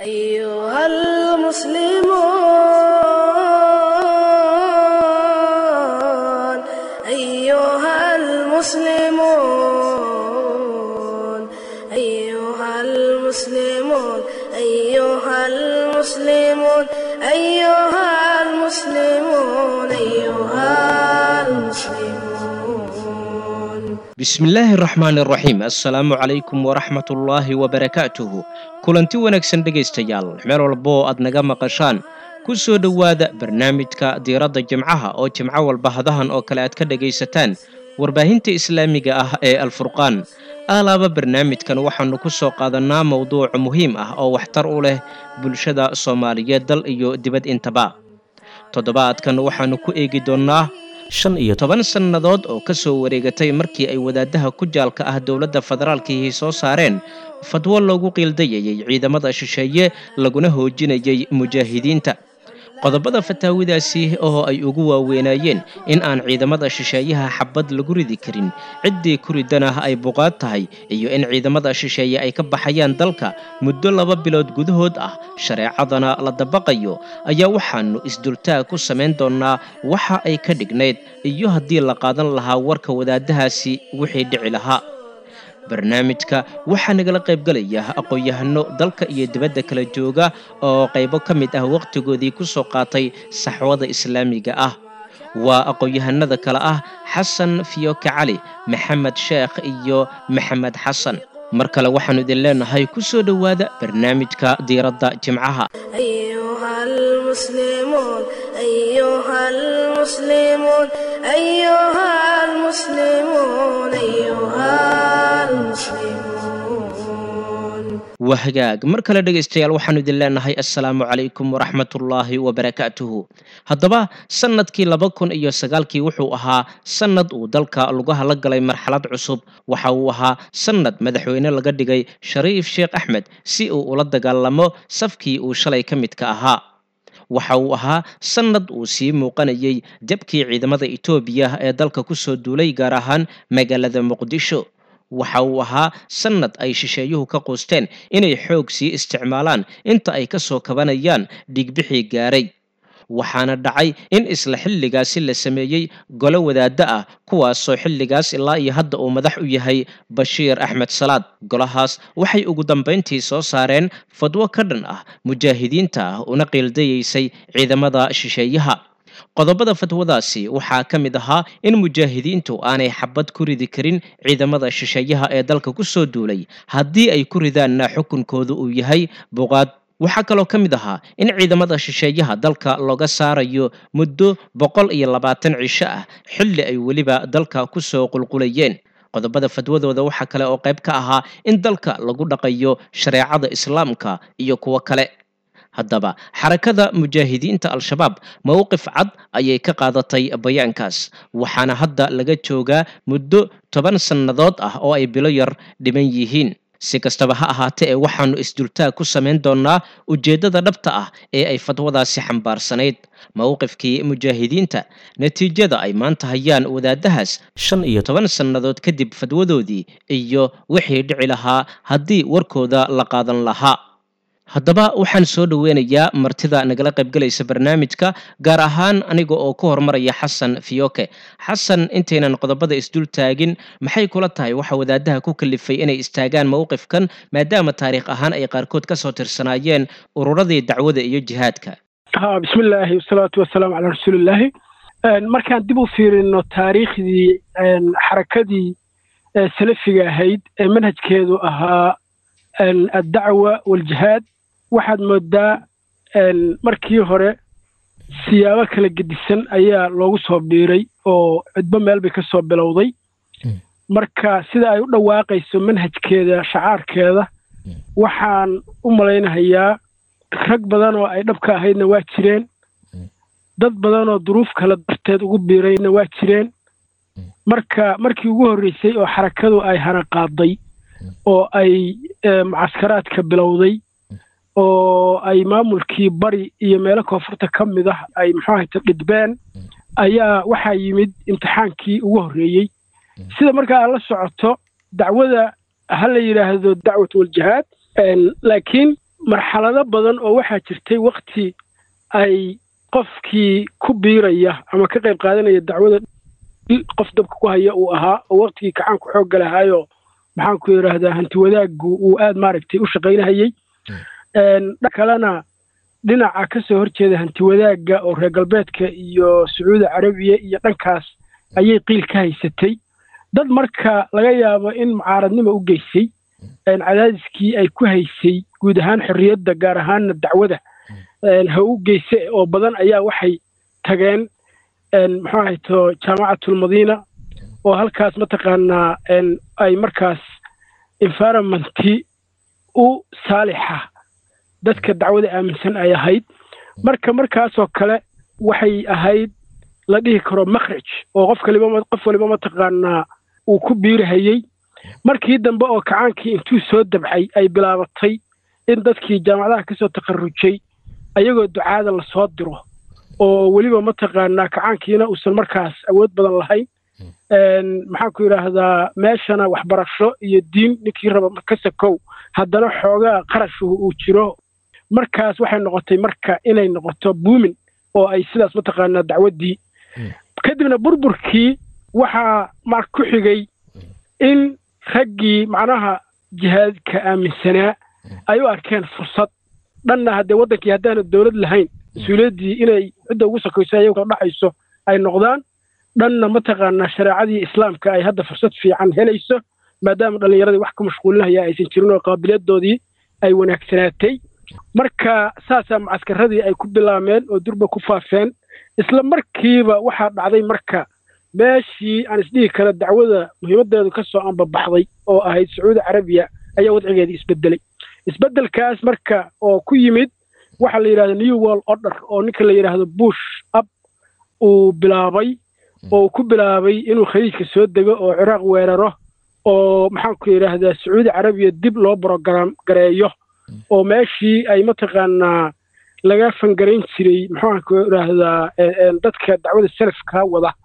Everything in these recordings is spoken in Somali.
أيها المسلمون أيها المسلمون أيها المسلمون أيها المسلمون أيها المسلمون أيها المسلمون bismillaahi raxmaan iraxiim assalaamu calaykum waraxmatullaahi wabarakaatuhu kulanti wanaagsan dhegaystayaal meel walba oo aad naga maqashaan ku soo dhowaada barnaamijka diiradda jimcaha oo jimco walba hadahan oo kale aad ka dhegaysataan warbaahinta islaamiga ah ee alfurqaan aalaaba barnaamijkan waxaannu ku soo qaadannaa mowduuc muhiim ah oo waxtar u leh bulshada soomaaliyeed dal iyo dibad intaba toddobaadkan waxaannu ku eegi doonnaa shan iyo toban sannadood oo ka soo wareegatay markii ay wadaadaha ku jaalka ah dowladda federaalkiihii soo saareen fadwo loogu qiildayayay ciidamada shisheeye laguna hoojinayay mujaahidiinta qodobada fataawidaasi oo ay ugu waaweynaayeen in aan ciidamada shisheeyaha xabad lagu ridi karin ciddii ku ridana ay buqaad tahay iyo in ciidamada shisheeye ay ka baxayaan dalka muddo laba bilood gudahood ah shareecadana la dabaqayo ayaa waxaannu isdultaag ku samayn doonnaa waxa ay ka dhignayd iyo haddii la qaadan lahaa warka wadaadahaasi wixii dhici lahaa barnaamijka waxaa nagala qaybgalaya aqoon-yahano dalka iyo dibadda kala jooga oo qaybo ka mid ah wakhtigoodii ku soo qaatay saxwada islaamiga ah waa aqoon-yahanada kale ah xasan fiyoke cali maxamed sheekh iyo maxamed xasan mar kale waxaannu idin leenahay ku soo dhowaada barnaamijka diiradda jimcaha أيها المسلمون أيها المسلمون أيها المسلمون أيها المسلمون waa hagaag mar kale dhegaystayaal waxaannu idin leenahay assalaamu calaykum waraxmatullaahi wabarakaatuhu haddaba sannadkii laba kun iyo sagaalkii wuxuu ahaa sannad uu dalka lugaha la galay marxalad cusub waxa uu ahaa sannad madaxweyne laga dhigay shariif sheekh axmed si uu ula dagaalamo safkii uu shalay ka midka ahaa waxa uu ahaa sannad uu sii muuqanayay jabkii ciidamada etoobiya ee dalka ku soo duulay gaar ahaan magaalada muqdisho waxa uu ahaa sannad ay shisheeyuhu ka quusteen inay xoog sii isticmaalaan inta ay ka soo kabanayaan dhiigbixii gaaray waxaana dhacay in isla xilligaasi la sameeyey golo wadaaddo ah kuwaasoo xilligaas ilaa iyo hadda uu madax u yahay bashiir axmed salaad golahaas waxay ugu dambayntii soo saareen fadwo ka dhan ah mujaahidiinta ah una qiildayaysay ciidamada shisheeyaha qodobada fatwadaasi waxaa ka mid ahaa in mujaahidiintu aanay xabad ku ridi karin ciidamada shisheeyaha ee dalka ku soo duulay haddii ay ku ridaanna xukunkoodu uu yahay buqaad waxaa kaloo ka mid ahaa in ciidamada shisheeyaha dalka looga saarayo muddo boqol iyo labaatan cisho ah xilli ay weliba dalka ku soo qulqulayeen qodobada fadwadooda waxaa kale oo qayb ka ahaa in dalka lagu dhaqayo shareecada islaamka iyo kuwo kale haddaba xarakada mujaahidiinta al-shabaab mowqif cad ayay ka qaadatay bayaankaas waxaana hadda laga joogaa muddo toban sannadood ah oo ay bilo yar dhiban yihiin si kastaba ha ahaatee ee waxaannu isdultaag ku samayn doonnaa ujeeddada dhabta ah ee ay fadwadaasi xambaarsanayd mowqifkii mujaahidiinta natiijada ay maanta hayaan wadaadahaas shan iyo toban sannadood kadib fadwadoodii iyo wixii dhici lahaa haddii warkooda la qaadan lahaa haddaba waxaan soo dhoweynayaa martida nagala qaybgalaysa barnaamijka gaar ahaan aniga oo ku horumaraya xasan fiyoke xasan intaynan qodobada isdul taagin maxay kula tahay waxa wadaadaha ku kalifay inay istaagaan mowqifkan maadaama taariikh ahaan ay qaarkood kasoo tirsanaayeen ururadii dacwada iyo jihaadka ha bismillaahi wasalaatu wasalaamu calaa rasuulillaahi markaan dib u fiirino taariikhdii xarakadii salafiga ahayd ee manhajkeedu ahaa addacwa waljihaad waxaad moodaa markii hore siyaabo kala gedisan ayaa loogu soo biiray oo cidbo meel bay ka soo bilowday marka sida ay u dhawaaqayso manhajkeeda shacaarkeeda waxaan u malaynahayaa rag badan oo ay dhabka ahaydna waa jireen dad badan oo duruuf kale darteed ugu biirayna waa jireen marka markii ugu horreysay oo xarakadu ay hana qaaday oo ay mucaskaraadka bilowday oo ay maamulkii bari iyo meelo koonfurta ka mid ah ay muxuu ahayta dhidbeen ayaa waxaa yimid imtixaankii ugu horreeyey sida markaa aad la socoto dacwada ha la yidhaahdo dacwat waljihaad laakiin marxalado badan oo waxaa jirtay wakti ay qofkii ku biiraya ama ka qayb qaadanaya dacwada qof dabka ku haya uu ahaa oo waktigii kacaanku xoogga lahaayo maxaan ku yidhaahdaa hanti wadaaggu uu aad maaragtay u shaqaynahayey dha kalena dhinaca ka soo horjeeda hanti wadaagga oo reer galbeedka iyo sacuudi carabiya iyo dhankaas ayay qiil ka haysatay dad marka laga yaabo in mucaaradnimo u geysay cadaadiskii ay ku haysay guud ahaan xorriyadda gaar ahaanna dacwada ha u geyse oo badan ayaa waxay tageen muxuu ahayto jaamacatulmadiina oo halkaas mataqaanaa ay markaas environmentii u saalixa dadka dacwada aaminsan ay ahayd marka markaasoo kale waxay ahayd la dhihi karo makhraj oo qof kaliba qof waliba mataqaanaa uu ku biirahayey markii dambe oo kacaankii intuu soo dabcay ay bilaabatay in dadkii jaamacadaha kasoo takharujay ayagoo ducaada lasoo diro oo weliba mataqaanaa kacaankiina uusan markaas awood badan lahayn maxaan ku yidhaahdaa meeshana waxbarasho iyo diin ninkii raba ka sakow haddana xoogaa qarashuhu uu jiro markaas waxay noqotay marka inay noqoto buumin oo ay sidaas mataqaanaa dacwaddii kadibna burburkii waxaa mar ku xigay in raggii macnaha jihaadka aaminsanaa ay u arkeen fursad dhanna haddee waddankii haddaana dowlad lahayn mas-uuliyaddii inay cidda ugu sakayso ayago dhacayso ay noqdaan dhanna mataqaanaa shareecadii islaamka ay hadda fursad fiican helayso maadaama dhallinyaradii wax ku mashquulinaya aysan jirin oo qaabiliyadoodii ay wanaagsanaatay marka saasaa mucaskaradii ay ku bilaameen oo durba ku faafeen isla markiiba waxaa dhacday marka meeshii aan isdhihi kara dacwada muhiimadeedu ka soo anbabaxday oo ahayd sacuudi carabiya ayaa wadcigeedii isbedelay isbedelkaas marka oo ku yimid waxaa la yidhahda new world order oo ninka la yidhaahdo bush ab uu bilaabay oo uu ku bilaabay inuu khaliijka soo dego oo ciraaq weeraro oo maxaan ku yidhaahdaa sacuudi carabiya dib loo brogram gareeyo oo meeshii ay mataqaanaa laga fangarayn jiray maxaan ku yidhaahdaa dadka dacwada salafka wada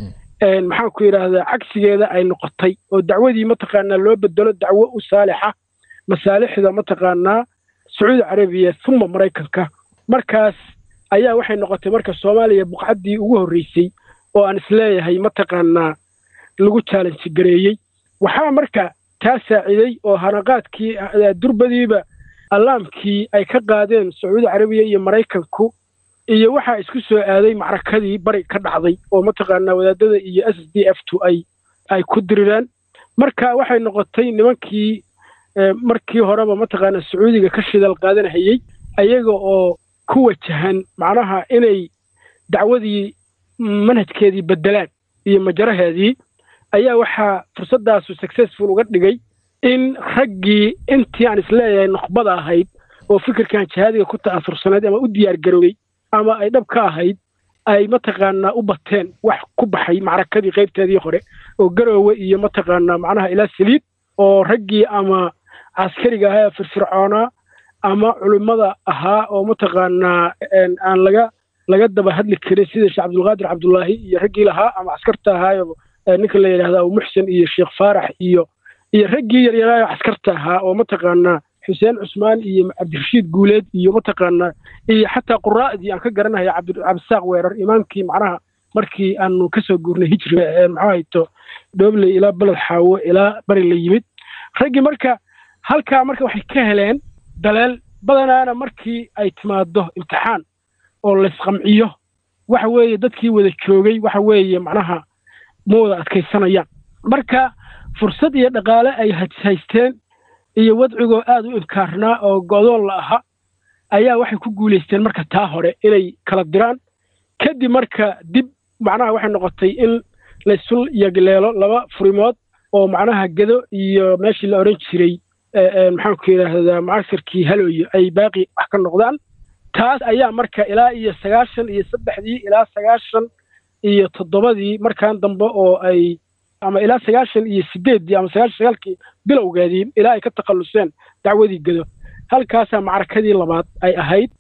maxaan ku yidhaahdaa cagsigeeda ay noqotay oo dacwadii mataqaanaa loo bedelo dacwo u saalixa masaalixda mataqaanaa sacuudi carabiya uma maraykanka markaas ayaa waxay noqotay marka soomaaliya buqcaddii ugu horreysay oo aan isleeyahay mataqaanaa lagu chaalenji gareeyey waxaa marka taa saaciday oo hanaqaadkii durbadiiba allaamkii ay ka qaadeen sacuudi carabiya iyo maraykanku iyo waxaa isku soo aaday macrakadii bari ka dhacday oo mataqaanaa wadaadada iyo s d f tu ay ay ku dirireen marka waxay noqotay nimankii markii horeba mataqaanaa sacuudiga ka shidal qaadanahayey ayaga oo ku wajahan macnaha inay dacwadii manhajkeedii bedelaan iyo majaraheedii ayaa waxaa fursaddaasu successful uga dhigay in raggii intii aan isleeyahay nukhbada ahayd oo fikirkan jihaadiga ku ta'asursanayd ama u diyaar garoobay ama ay dhab ka ahayd ay mataqaanaa u bateen wax ku baxay macrakadii qaybteedii hore oo garoowe iyo mataqaanaa macnaha ilaa saliid oo raggii ama caskariga ahaa ee firfircoonaa ama culimmada ahaa oo mataqaanaa aan laga laga daba hadli karin sida sheekh cabdulqaadir cabdullaahi iyo raggii lahaa ama caskarta ahaayo ninka la yidhahda abu muxsen iyo sheekh faarax iyo iyo raggii yaryaraayo caskarta ahaa oo mataqaanaa xuseen cusmaan iyo cabdirashiid guuleed iyo mataqaanaa iyo xataa quraa'dii aan ka garanaya cabdisaaq weerar imaamkii macnaha markii aanu kasoo guurnay hijriga maxaa hayto dhoobley ilaa beled xaawo ilaa bari la yimid raggii marka halkaa marka waxay ka heleen daleel badanaana markii ay timaado imtixaan oo laysqamciyo waxa weeye dadkii wada joogay waxa weeye macnaha ma wada adkaysanayaan marka fursad iyo dhaqaale ay haysteen iyo wadcigoo aad u inkaarnaa oo go'doon la aha ayaa waxay ku guulaysteen marka taa hore inay kala diraan kadib marka dib macnaha waxay noqotay in laysul yagleelo laba furimood oo macnaha gedo iyo meeshii la odhan jiray maxaan ku yidhaahdaa mucasirkii halooyo ay baaqi wax ka noqdaan taas ayaa marka ilaa iyo sagaashan iyo saddexdii ilaa sagaashan iyo toddobadii markan dambe oo ay ama ilaa sagaashan iyo sideeddii ama sagaashan sagaalkii bilowgeedii ilaa ay ka takhalluseen dacwadii gedo halkaasaa macrakadii labaad ay ahayd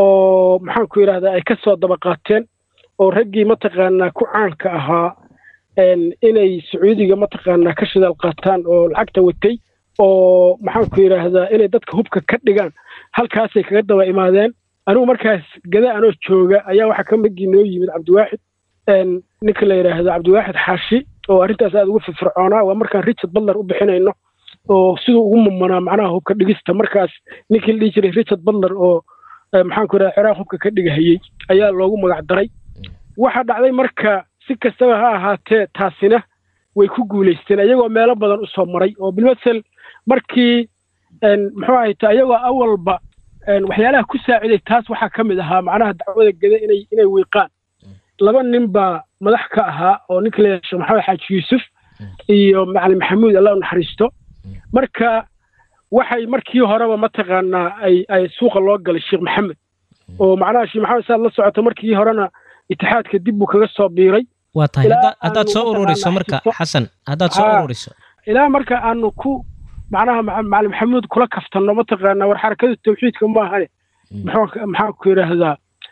oo maxaan ku yidhahdaa ay ka soo daba qaateen oo raggii mataqaanaa ku caanka ahaa inay sacuudiga mataqaanaa ka shidaal qaataan oo lacagta watay oo maxaanku yidhaahdaa inay dadka hubka ka dhigaan halkaasay kaga daba imaadeen anigu markaas gada anoo jooga ayaa waxaa ka magii noo yimid cabdiwaaxid ninka la yidhaahdo cabdiwaaxid xaashi oo arrintaas aada ugu firfircoonaa waa markaan richard butler u bixinayno oo siduu ugu mumanaa macnaha hubka dhigista markaas ninkii la dhihi jiray richard butler oo maxaanku yidhahda ciraaq hubka ka dhigahayey ayaa loogu magac daray waxaa dhacday marka si kastaba ha ahaatee taasina way ku guulaysteen ayagoo meelo badan usoo maray oo bilmasel markii muxuu ahayta ayagoo awalba waxyaalaha ku saaciday taas waxaa ka mid ahaa macnaha dacwada geda inay inay wiiqaan laba nin baa madax ka ahaa oo ninka la sheekh maxamed xaaji yuusuf iyo macalin maxamuud allah u naxariisto marka waxay markii horeba mataqaanaa ay ay suuqa loo galay sheekh maxamed oo macnaha sheekh maxamed saad la socoto markii horena itixaadka dib buu kaga soo biiray waa tahay haddaad soo ururiso marka xasan haddaad soo ururiso ilaa marka aanu ku macnaha macalin maxamuud kula kaftanno mataqaanaa war xarakada tawxiidka maahane maxaa ku yidhaahdaa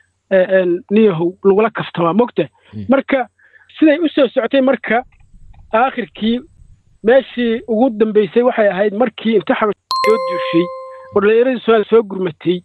niyahow lagula kaftamaa mogta marka siday u soo socotay marka aakhirkii meeshii ugu dambaysay waxay ahayd markii inta xabash soo duushay oo dhallinyaradii su-aal soo gurmatay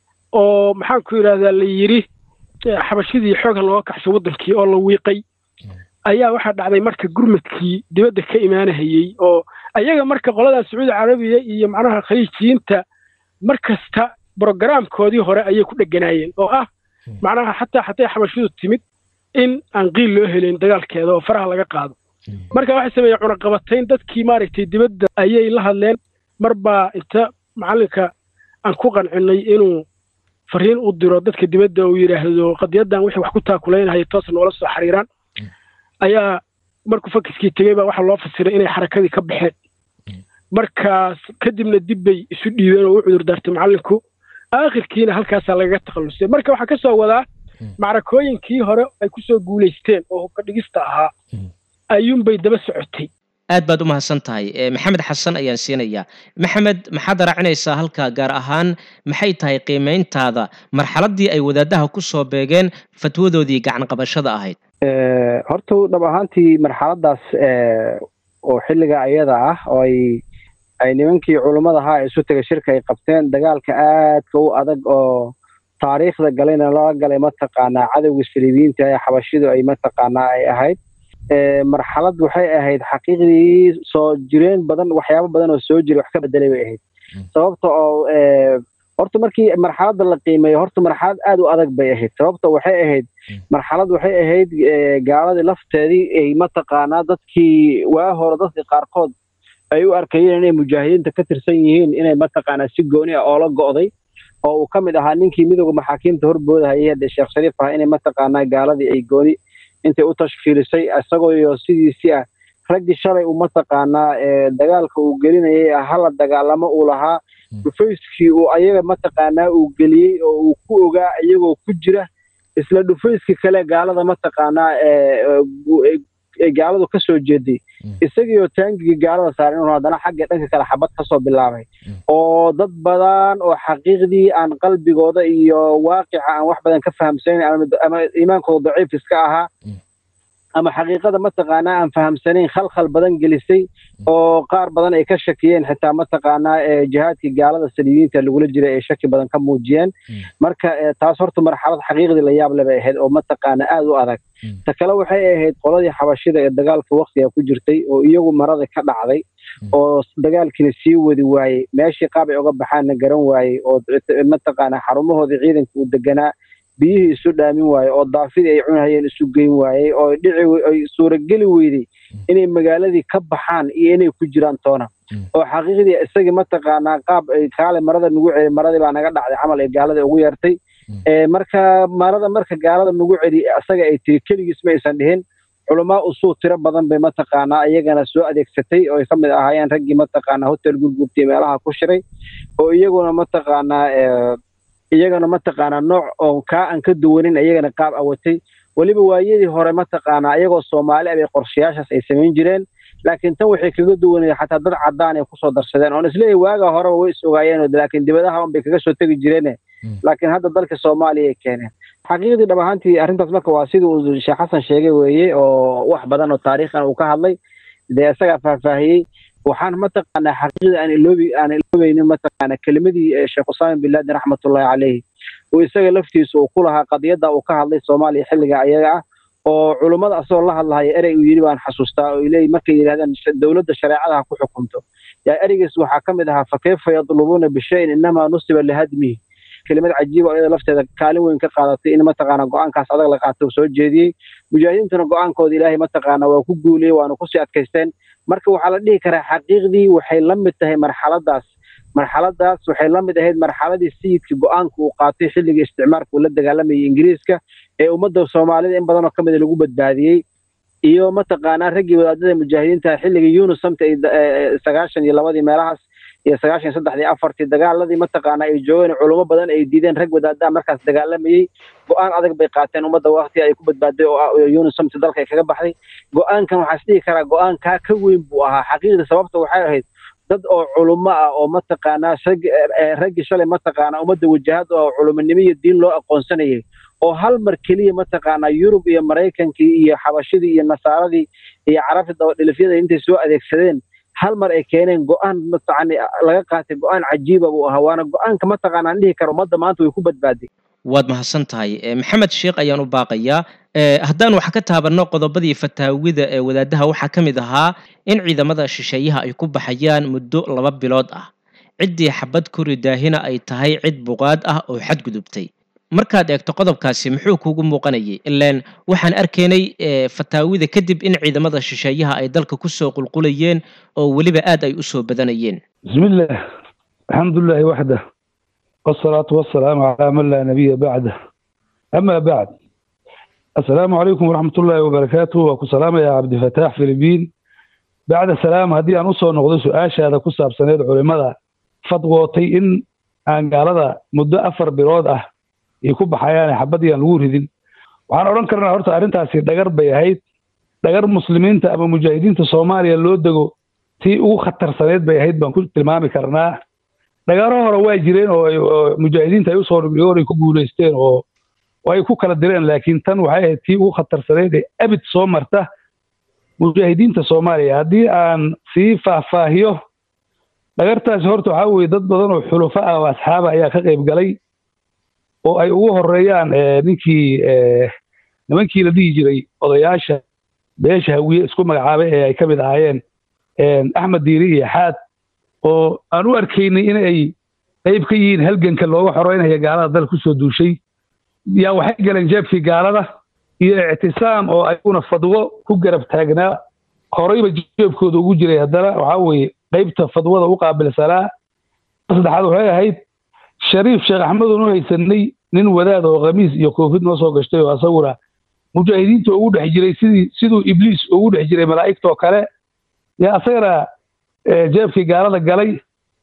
oo maxaan ku yidhahdaa la yidhi xabashidii xooga looga kaxshay waddankii oo la wiiqay ayaa waxaa dhacday marka gurmadkii dibadda ka imaanahayey oo ayaga marka qoladan sacuudi carabiya iyo macnaha khaliijiyiinta mar kasta brogaraamkoodii hore ayay ku dheganaayeen oo ah macnaha xataa xatay xabashidu timid in aan qiil loo helayn dagaalkeeda oo faraha laga qaado marka waxay sameeyeen cunaqabatayn dadkii maaragtay dibadda ayay la hadleen mar baa inta macallinka aan ku qancinay inuu fariin u diro dadka dibadda uu yidhaahdo qadiyaddan wixii wax ku taakulaynahaya toos noola soo xiriiraan ayaa markuu fakiskii tegey baa waxaa loo fasiray inay xarakadii ka baxeen markaas kadibna dib bay isu dhiibeen oo u cudur daartay macallinku aakhirkiina halkaasaa lagaga takhallusay marka waxaa ka soo wadaa macrakooyinkii hore ay ku soo guulaysteen oo hubka dhigista ahaa ayuunbay daba socotay aad baad u mahadsan tahay maxamed xasan ayaan siinayaa maxamed maxaad raacinaysaa halka gaar ahaan maxay tahay qiimayntaada marxaladdii ay wadaadaha ku soo beegeen fatwadoodii gacan qabashada ahayd horta dhab ahaantii marxaladaas oo xilliga ayada ah oo ay ay nimankii culummada ahaa isu tegay shirka ay qabteen dagaalka aadka u adag oo taariikhda galayna lala galay mataqaanaa cadowga saliibiyiinta ee xabashidu ay mataqaanaa ay ahayd marxalad waxay ahayd xaqiiqdii soo jireen badan waxyaabo badan oo soo jiray wax ka bedelay bay ahayd sababta oo horta markii marxaladda la qiimeeyo horta marxalad aad u adag bay ahayd sababta waxay ahayd marxalad waxay ahayd gaaladii lafteedii ay mataqaanaa dadkii waa hore dadka qaarkood ay u arkayeen inay mujaahidiinta ka tirsan yihiin inay mataqaanaa si gooni ah oola go'day oo uu ka mid ahaa ninkii midooda maxaakiimta horboodahayay hadde sheekh shariif ah inay mataqaanaa gaaladii ay gooni intay u tashkiilisay isagoo iyo sidiisii ah raggii shalay uu mataqaanaa dagaalka uu gelinayay hala dagaalamo uu lahaa dhufayskii uu ayaga mataqaanaa uu geliyey oo uu ku ogaa iyagoo ku jira isla dhufayskii kale gaalada mataqaanaa ee gaaladu ka soo jeeday isagiioo taangigii gaalada saaran inuu haddana xagga dhanka kale xabad ka soo bilaabay oo dad badan oo xaqiiqdii aan qalbigooda iyo waaqica aan wax badan ka fahamsanayn ama iimaankooda daciif iska ahaa ama xaqiiqada mataqaanaa aan fahamsanayn khalkhal badan gelisay oo qaar badan ay ka shakiyeen xitaa mataqaanaa jihaadkii gaalada saliibiyiinta lagula jiray ay shaki badan ka muujiyeen marka taas horta marxalad xaqiiqdii la yaab le bay ahayd oo mataqaanaa aad u adag ta kale waxay ahayd qoladii xabashida ee dagaalka waktiga ku jirtay oo iyagu marada ka dhacday oo dagaalkiina sii wadi waayey meeshii qaab ay uga baxaanna garan waayey oo mataqaanaa xarumahoodii ciidanka uu deganaa biyihii isu dhaamin waaye oo daafidii ay cunahayeen isu geyn waayey oo dhici ay suurageli weydey inay magaaladii ka baxaan iyo inay ku jiraan toona oo xaqiiqdii isagii mataqaanaa qaab ay kaale marada nagu celi maradii baa naga dhacday camal ay gaaladii ugu yeertay marka marada marka gaalada nagu celi isaga ay tiri keligiis ma aysan dhihin culamaa usuu tiro badan bay mataqaanaa iyagana soo adeegsatay oo ay ka mid ahaayeen raggii mataqaanaa hotel gurgurtiya meelaha ku shiray oo iyaguna mataqaanaa iyagana mataqaanaa nooc oo kaa aan ka duwanin iyagana qaab awatay weliba waayadii hore mataqaanaa iyagoo soomaali abay qorshayaashaas ay samayn jireen laakiin tan waxay kaga duwanaya xataa dad caddaan ay kusoo darsadeen oon isleeyahay waaga horeba way is ogaayeen laakiin dibadaha un bay kaga soo tegi jireene laakiin hadda dalka soomaaliya ay keeneen xaqiiqdii dhab ahaantii arrintaas marka waa sidii uu sheekh xasan sheegay weeye oo wax badan oo taariikhan uu ka hadlay dee isagaa faahfaahiyey waxaan mataqaanaa xaqiiqda aan iloobi aan iloobaynin mataqaanaa kelimadii sheekh usaama bin laden raxmatullahi caleyhi oo isaga laftiisa uu ku lahaa qadiyadda uu ka hadlay soomaaliya xilliga ayaga ah oo culummada asagoo la hadlahaya erey uu yidhi baan xasuustaa oo leey markay yidhahdaan dowladda shareecada ha ku xukunto yaa ereygiis waxaa ka mid ahaa fakayfa yadlubuuna bishayin inamaa nusiba lihadmihi kelimad cajiiba iyada lafteeda kaalin weyn ka qaadatay in mataqaana go-aankaas adag la qaato uu soo jeediyey mujaahidiintuna go-aankooda ilaahay mataqaana waa ku guuliyey waana kusii adkaysteen marka waxaa la dhihi karaa xaqiiqdii waxay la mid tahay marxaladaas marxaladaas waxay la mid ahayd marxaladii sayidka go-aanka uu qaatay xilligii isticmaalka uu la dagaalamayay ingiriiska ee ummadda soomaalida in badanoo ka mida lagu badbaadiyey iyo mataqaanaa raggii wadaadada mujaahidiinta xilligii yunus samta sagaashan iyo labadii meelahaas iyo sagaashan saddexdii afartii dagaaladii mataqaana ay joogeen culummo badan ay diideen rag wadaadaha markaas dagaalamayey go-aan adag bay qaateen ummadda wakti ay ku badbaaday oo yunus samti dalka ay kaga baxday go-aankan waxaa isdhihi karaa go-aankaa ka weyn buu ahaa xaqiiqda sababta waxay ahayd dad oo culummo ah oo mataqaanaa raggii shalay mataqaanaa ummadda wajahad oo culumonimo iyo diin loo aqoonsanayay oo hal mar keliya mataqaanaa yurub iyo maraykankii iyo xabashidii iyo nasaaradii iyo carabta dabadhilifyada intay soo adeegsadeen hal mar ay keeneen go-aan mataqaani laga qaatay go-aan cajiiba buu ahaa waana go-aanka mataqaana aan dhihi karo ummadda maanta way ku badbaaday waad mahadsan tahay maxamed sheekh ayaan u baaqayaa haddaan wax ka taabanno qodobadii fataawida ee wadaadaha waxaa ka mid ahaa in ciidamada shisheeyaha ay ku baxayaan muddo laba bilood ah ciddii xabad kuri daahina ay tahay cid buqaad ah oo xadgudubtay markaad eegto qodobkaasi muxuu kuugu muuqanayay ilaan waxaan arkaynay fataawida kadib in ciidamada shisheeyaha ay dalka kusoo qulqulayeen oo weliba aad ay usoo badanayeen bismillaah alxamdulilahi waxda wasalaatu wasalaamu calaa man laa nabiya bacda ama bacd assalaamu calaykum waraxmatullaahi wabarakaatu waa ku salaamayaa cabdifataax filibiin bacda salaam haddii aan usoo noqdo su-aashaada ku saabsaneed culimada fadwootay in aan gaalada muddo afar bilood ah ay ku baxayaan xabadii aan lagu ridin waxaan odhan karnaa horta arrintaasi dhagar bay ahayd dhagar muslimiinta ama mujaahidiinta soomaaliya loo dego tii ugu khatarsaneed bay ahayd baan ku tilmaami karnaa dhagaro hore waa jireen oo mujaahidiinta ay usoo dhigdhigoon ay ku guulaysteen oo ay ku kala direen laakiin tan waxay ahayd tii ugu khatarsaneed ee abid soo marta mujaahidiinta soomaaliya haddii aan sii faahfaahiyo dhagartaasi horta waxaa weeye dad badan oo xulufo ah oo asxaaba ayaa ka qayb galay oo ay ugu horeeyaan ninkii nimankii la dhihi jiray odayaasha beesha hawiye isku magacaabay ee ay ka mid ahaayeen axmed diiri iyo xaad oo aan u arkaynay in ay qayb ka yihiin halganka looga xoreynaya gaalada dal kusoo duushay yaa waxay galeen jeebkii gaalada iyo ictisaam oo ayaguna fadwo ku garab taagnaa horeyba jeebkooda ugu jiray haddana waxaa weeye qaybta fadwada u qaabilsanaa saddexaad waxay ahayd shariif sheekh axmedun u haysanay nin wadaad oo khamiis iyo koofid noo soo gashtay oo asaguna mujaahidiinta ugu dhex jiray sidii siduu ibliis ugu dhex jiray malaa'igtoo kale yaa asagana jeebkii gaalada galay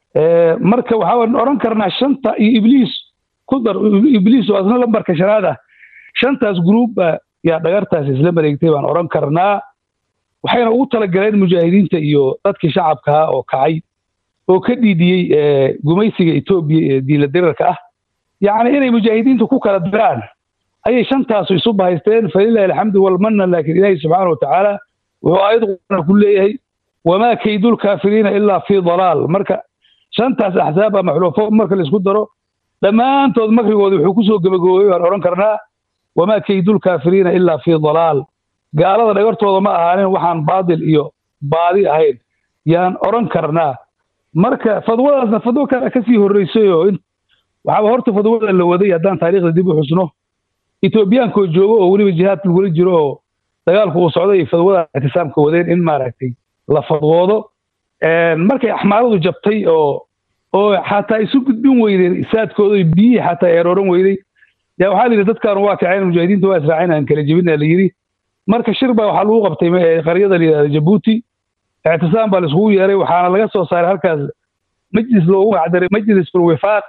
marka waxaa odhan karnaa shanta iyo ibliis ku dar ibliis oo asna lambarka shanaad ah shantaas gruuba yaa dhagartaas isla mareegtay baan odhan karnaa waxayna ugu talagaleen mujaahidiinta iyo dadkii shacabkaa oo kacay oo ka dhiidiyey gumaysiga etoobiya ee diinla dirarka ah yacni inay mujaahidiintu ku kala diraan ayay shantaasu isu bahaysteen falilahi alxamdu walmanna laakiin ilaahi subxaana watacaala wuxuu aayad qur'aana ku leeyahay wamaa kaydulkaafiriina ilaa fii dalaal marka shantaas axsaab ama xulufo marka laisku daro dhammaantood makrigooda wuxuu kusoo gebagaboobay baan odhan karnaa wamaa kaydulkaafiriina ilaa fii dalaal gaalada dhagartooda ma ahaanin waxaan baadil iyo baadi ahayn yaan odhan karnaa marka fadwadaasna fadwo kale kasii horreysay oo waxaaba horta fadwada la waday haddaan taariikhda dib u xusno etoobiyaankoo joogo oo weliba jihaad lagula jiro oo dagaalku uu socday fadwada ictisaamka wadeen in maaragtay la fadwoodo markay axmaaradu jabtay oo oo xataa isu gudbin weydeen saadkooda biyihii xataa eerooran weyday yaa waxaa la yidhi dadkaanu waa kaceen mujaahidiinta waa israaceen aan kala jebina la yidhi marka shir baa waxaa lagu qabtay qaryada la yidhahda jabuuti ictisaam baa laiskugu yeeray waxaana laga soo saaray halkaas majlis loogu magacdaray majlis fulwifaaq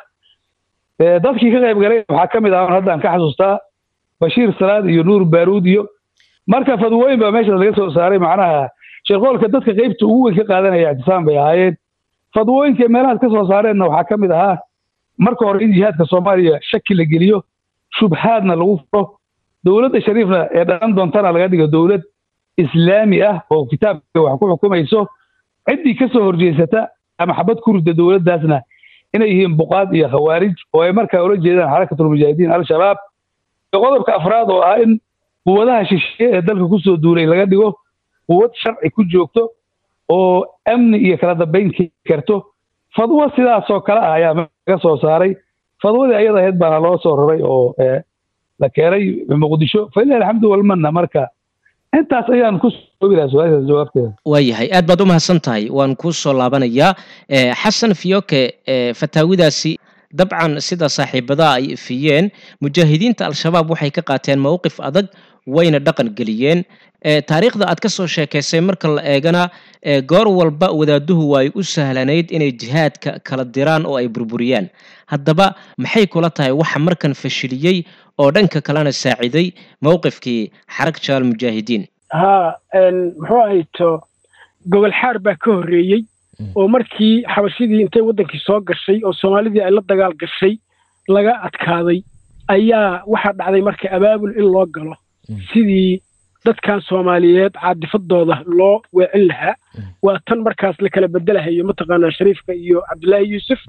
dadkii ka qayb galay waxaa ka mid ah haddaan ka xasuustaa bashiir salaad iyo nuur baaruud iyo marka fadwooyin baa meeshaas laga soo saaray macnaha sheekoolka dadka qaybta ugu weyn ka qaadanaya ictisaam bay ahaayeen fadwooyinka meelahaas ka soo saareenna waxaa ka mid ahaa marka hore in jihaadka soomaaliya shaki la geliyo shubhaadna lagu furo dowladda shariifna ee dhalan doontana laga dhigo dowlad islaami ah oo kitaabka wax ku xukumayso ciddii ka soo horjeesata ama xabad ku rida dowladdaasna inay yihiin buqaad iyo khawaarij oo ay markaa ula jeedaan xarakatulmujaahidiin al-shabaab iyo qodobka afraad oo ah in quwadaha shisheeye ee dalka kusoo duulay laga dhigo quwad sharci ku joogto oo amni iyo kala dambayn keeni karto fadwo sidaasoo kale ah ayaa laga soo saaray fadwadii ayada ahayd baana loo soo raray oo la keenay muqdisho falilah alxamdu walmanna marka intaas ayaan ku soobi lahaa su-aashaas jawaabteeda waayahay aad baad u mahadsan tahay waan kuu soo laabanayaa xasan fiyoke fataawidaasi dabcan sida saaxiibadaha ay ifiyeen mujaahidiinta al-shabaab waxay ka qaateen mowqif adag wayna dhaqan geliyeen taariikhda aad ka soo sheekaysay marka la eegana goor walba wadaaduhu waay u sahlanayd inay jihaadka kala diraan oo ay burburiyaan haddaba maxay kula tahay waxa markan fashiliyey oo dhanka kalena saaciday mowqifkii xarag jaal mujaahidiin ha muxuu ahayto gobol xaar baa ka horreeyey oo markii xabashidii intay waddankii soo gashay oo soomaalidii ay la dagaal gashay laga adkaaday ayaa waxaa dhacday marka abaabul in loo galo sidii dadkan soomaaliyeed caadifadooda loo weecin lahaa waa tan markaas la kala bedelahayo mataqaanaa shariifka iyo cabdullaahi yuusuf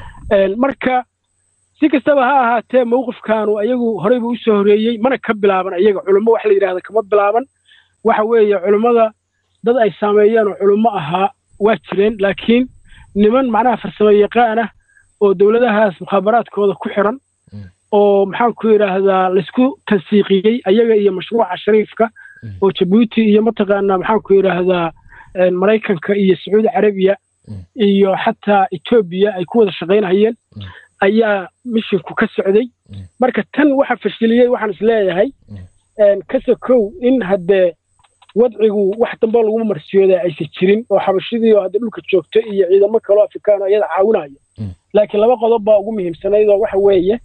marka si kastaba ha ahaatee mawqifkaanu ayagu horeyba u soo horeeyey mana ka bilaaban ayaga culummo wax la yidhahda kama bilaaban waxa weeye culummada dad ay saameeyeen oo culummo ahaa waa jireen laakiin niman macnaha farsamo yaqaan ah oo dowladahaas mukhaabaraadkooda ku xiran oo maxaan ku yidhaahdaa laysku tansiiqiyey ayaga iyo mashruuca shariifka oo jabuuti iyo mataqaanaa maxaan ku yidhaahdaa maraykanka iyo sacuudi carabiya iyo xataa etoobiya ay ku wada shaqaynhayeen ayaa mishinku ka socday marka tan waxa fashiliyey waxaan is leeyahay ka sokow in haddee wadcigu wax dambe laguma marsiyooda aysan jirin oo xabashidii oo hadda dhulka joogto iyo ciidamo kaloo afrikaan oo iyada caawinaya laakiin laba qodob baa ugu muhiimsanayd oo waxa weeye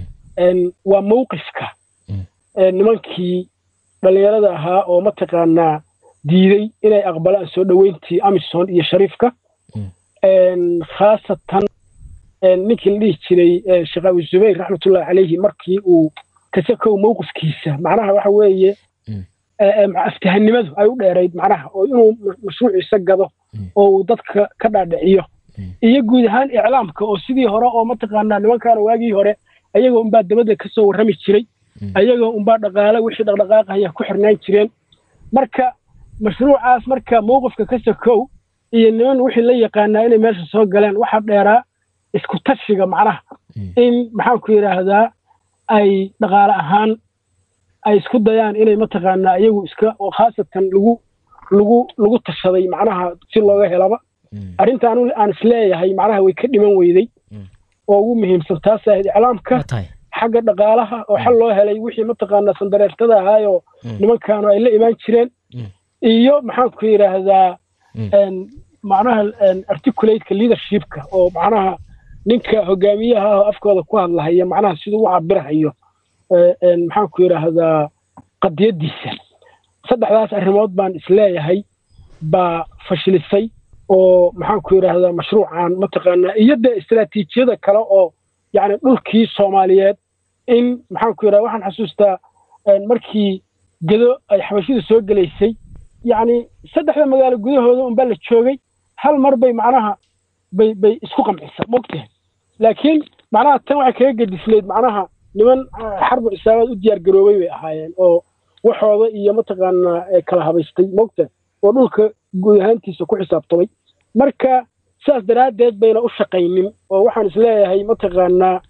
waa mawqifka nimankii dhallinyarada ahaa oo mataqaanaa diiday inay aqbalaan soo dhoweyntii amison iyo shariifka khaasatan ninkii la dhihi jiray sheekh abu zubayr raxmatullahi calayhi markii uu kasakow mawqifkiisa macnaha waxa weeye aftahanimadu ay u dheerayd macnaha oo inuu mashruuciisa gado oo uu dadka ka dhaadhiciyo iyo guud ahaan iclaamka oo sidii hore oo mataqaanaa nimankaana waagii hore ayagoo unbaa dabadda ka soo warrami jiray ayagoo unbaa dhaqaale wixii dhaqdhaqaaqaya ku xirnaan jireen marka mashruucaas marka mawqifka ka sokow iyo niman wixii la yaqaanaa inay meesha soo galeen waxaa dheeraa isku tashiga macnaha in maxaanku yidhaahdaa ay dhaqaale ahaan ay isku dayaan inay mataqaanaa iyagu iska oo khaasatan lagu lagu lagu tashaday macnaha si looga helaba arrintaan aan isleeyahay macnaha way ka dhiman weyday oo ugu muhiimsan taas ahayd iclaamka xagga dhaqaalaha oo xal loo helay wixii mataqaanaa sandareertada ahaayoo nimankaanu ay la imaan jireen iyo maxaanku yidhaahdaa macnaha articulateka leadershipka oo macnaha ninka hogaamiyaha ah oo afkooda ku hadlahaya macnaha siduu u cabirahayo maxaanku yidhaahdaa qadiyaddiisa saddexdaas arrimood baan isleeyahay baa fashilisay oo maxaanku yidhaahdaa mashruucan mataqaanaa iyo dee istaraatiijiyada kale oo yacni dhulkii soomaaliyeed in maxaanku yidhahda waxaan xasuustaa markii gedo ay xabashida soo gelaysay yacni saddexda magaalo gudahooda unbaa la joogay hal mar bay macnaha bay bay isku qamcisa mogtahay laakiin macnaha tan waxay kaga gedisleyd macnaha niman xarbu xisaabaad u diyaar garoobay bay ahaayeen oo waxooda iyo mataqaanaa kala habaystay mogtahay oo dhulka guud ahaantiisa ku xisaabtamay marka sidaas daraaddeed bayna u shaqaynin oo waxaan isleeyahay mataqaanaa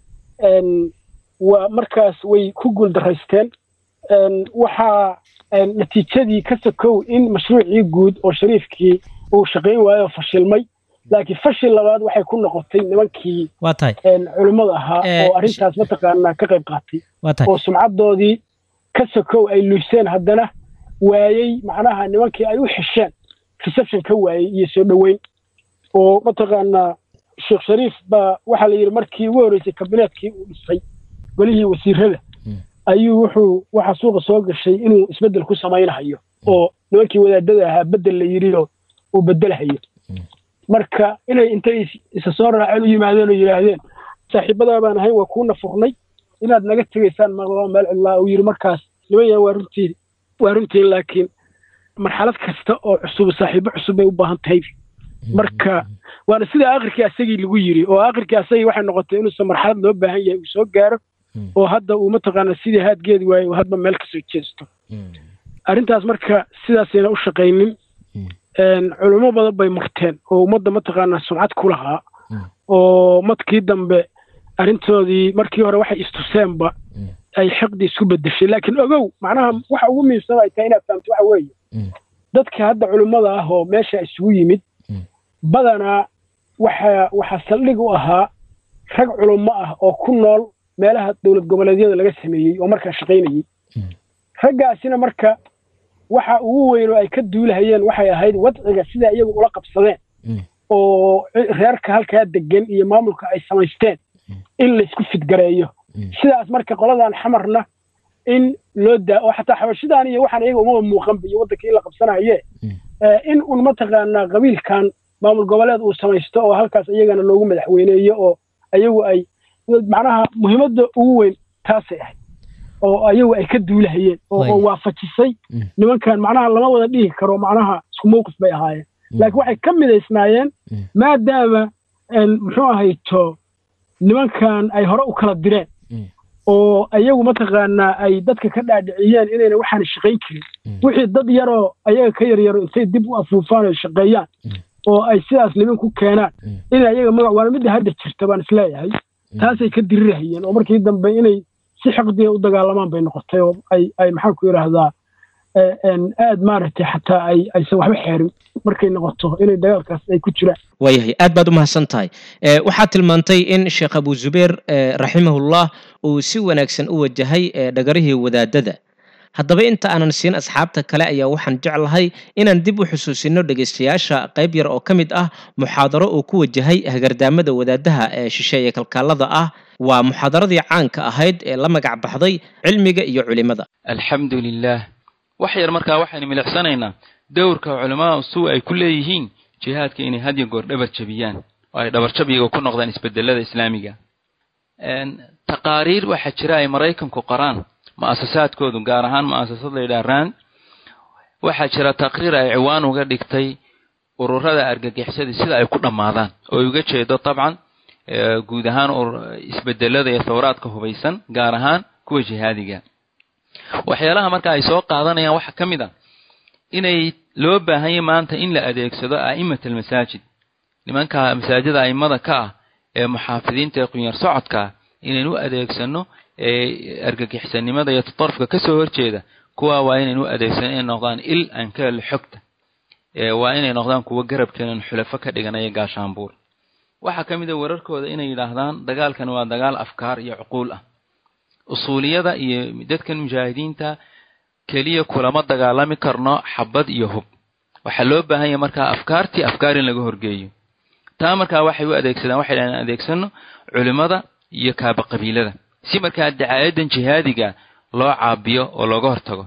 waa markaas way ku guuldaraysteen waxaa natiijadii ka sokow in mashruucii guud oo shariifkii uu shaqayn waayo fashilmay laakiin fashil labaad waxay ku noqotay nimankii waa tahay culimmada ahaa oo arrintaas mataqaanaa ka qayb qaatay waa tahay oo sumcaddoodii ka sokow ay luuseen haddana waayey macnaha nimankii ay u xesheen reception ka waayey iyo soo dhoweyn oo mataqaanaa sheekh shariif baa waxaa la yidhi markii ugu horreysay kabineetkii uu dhisay golihii wasiirada ayuu wuxuu waxa suuqa soo gashay inuu isbeddel ku samaynahayo oo nimankii wadaadada ahaa beddel la yidhi oo uu beddelhayo marka inay intay isa soo raaceen u yimaadeen oo yidhaahdeen saaxiibadaa baan ahayn waa kuuna furnay inaad naga tegaysaan maqlaba meel cidlaa uu yidhi markaas niman yaha waa runtii waa runtii laakiin marxalad kasta oo cusub saaxiibo cusub bay u baahan tahay marka waana sida akhirkii asagii lagu yiri oo akhirkii asagii waxay noqotay inuusan marxalad loo baahan yahay uu soo gaaro oo hadda uu mataqaana sidii haadgeedi waaye uu hadba meel kasoo jeesto arrintaas marka sidaasayna u shaqaynin culimo badan bay marteen oo ummadda mataqaanaa sumcad ku lahaa oo madkii dambe arrintoodii markii hore waxay istuseenba ay xiqdi isku bedeshay laakiin ogow macnaha waxa ugu muhiimsan ay tahay inaad fahamto waxa weeye dadka hadda culimmada ah oo meesha isugu yimid badanaa waxa waxaa saldhig u ahaa rag culummo ah oo ku nool meelaha dowlad goboleedyada laga sameeyey oo markaa shaqaynayey raggaasina marka waxa ugu weyn oo ay ka duulahayeen waxay ahayd wadciga sida iyagu ula qabsadeen oo reerka halkaa degan iyo maamulka ay samaysteen in laysku fidgareeyo sidaas marka qoladan xamarna in loo daa oo xataa xabashidan iyo waxaan iyaga umaba muuqanba iyo waddanka in la qabsanaye in un mataqaanaa qabiilkan maamul goboleed uu samaysto oo halkaas iyagana loogu madaxweyneeyo oo ayagu ay macnaha muhiimadda ugu weyn taasay ahayd oo ayagu ay ka duulahayeen oo waafajisay nimankan macnaha lama wada dhihi karo macnaha isku mawqif bay ahaayeen laakiin waxay ka midaysnaayeen maadaama muxuu ahayto nimankan ay hore u kala direen oo ayagu mataqaanaa ay dadka ka dhaadhiciyeen inayna waxaan shaqayn karin wixii dad yaroo ayaga ka yaryaro intay dib u afuufaan oo shaqeeyaan oo ay sidaas niman ku keenaan in ayaga magac waana midda hadda jirta baan isleeyahay taasay ka dirirahayeen oo markii dambe inay si xaqdiga u dagaalamaan bay noqotay oo ay ay maxaan ku yidhaahdaa aad maaragtay xataa ay aysan waxba xeerin markay noqoto inay dagaalkaas ay ku jiraan waayahay aad baad u mahadsan tahay waxaad tilmaantay in sheekh abu zubeer raximahullah uu si wanaagsan u wajahay dhagarihii wadaadada haddaba inta aanan siin asxaabta kale ayaa waxaan jeclahay inaan dib u xusuusino dhegaystayaasha qayb yar oo ka mid ah muxaadaro uu ku wajahay hagardaamada wadaadaha ee shisheeye kalkaalada ah waa muxaadaradii caanka ahayd ee la magac baxday cilmiga iyo culimada alxamdu lilah wax yar markaa waxaynu milicsanaynaa dowrka culamada suu ay ku leeyihiin jihaadka inay had iyo goor dhabar jabiyaan oo ay dhabarjabiga ku noqdaan isbedelada islaamiga taqaariir waxaa jira ay maraykanku qoraan mu'asasaadkoodu gaar ahaan mu'asasad la yidhaha rand waxaa jira taqriir ay ciwaan uga dhigtay ururada argagixisada sida ay ku dhammaadaan oo uga jeedo dabcan guud ahaan isbedelada iyo thawraadka hubaysan gaar ahaan kuwa jihaadiga waxyaalaha marka ay soo qaadanayaan waxaa ka mid a inay loo baahanya maanta in la adeegsado a'immat almasaajid nimanka masaajida a'immada ka ah ee muxaafidiinta ee qunyar socodka ah inaynu u adeegsano argagixisanimada iyo tatarufka kasoo horjeeda kuwa waa inaynu u adeegsano inay noqdaan il aan ka helo xogta waa inay noqdaan kuwo garabkeenan xulafo ka dhiganaya gaashaanbuur waxaa ka mid a wararkooda inay yidhaahdaan dagaalkan waa dagaal afkaar iyo cuquul ah usuuliyada iyo dadkan mujaahidiinta keliya kulama dagaalami karno xabad iyo hub waxaa loo baahanya markaa afkaartii afkaar in laga horgeeyo taa markaa waxay u adeegsadaan waxay dhahdeen adeegsano culimmada iyo kaaba qabiilada si markaa dacaayadan jihaadiga loo caabiyo oo looga hortago